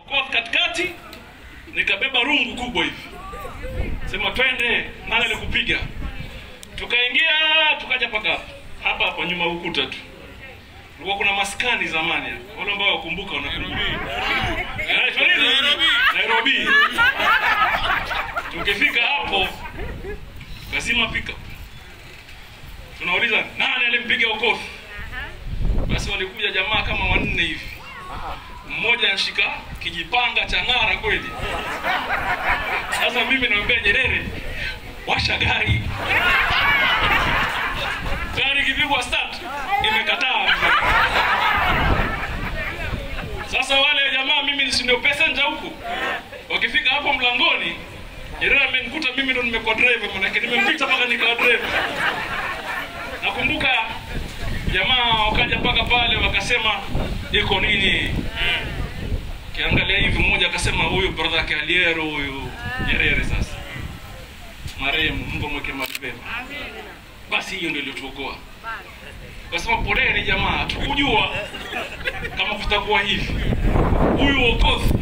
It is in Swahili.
kwa katikati, nikabeba rungu kubwa hivi, sema twende, nani alikupiga? Tukaingia tukaja paka hapa hapa hapa nyuma ya ukuta tu, kulikuwa kuna maskani zamani hapa. wale ambao wakumbuka wanakumbuka Yanaitwa nini? Nairobi. Tukifika hapo kasima pika, tunauliza nani alimpiga ukofi? Basi walikuja jamaa kama wanne hivi, mmoja anshika kijipanga cha ng'ara kweli. Sasa mimi namwambia Nyerere, washa gari. Gari ikipigwa start imekataa. Sasa wale jamaa mimi si ndio passenger huku, wakifika hapo mlangoni, Nyerere amenikuta mimi ndo nimekuwa driver, manake nimempita mpaka nikawa driver. Nakumbuka jamaa wakaja mpaka pale wakasema iko nini, kiangalia hivi, mmoja akasema huyu brother yake Aliero huyu Nyerere. Sasa marehemu, Mungu amweke mahali pema. Basi hiyo ndio iliyotuokoa. Kasema poleni jamaa, tukujua kama kutakuwa hivi. Huyu Okoth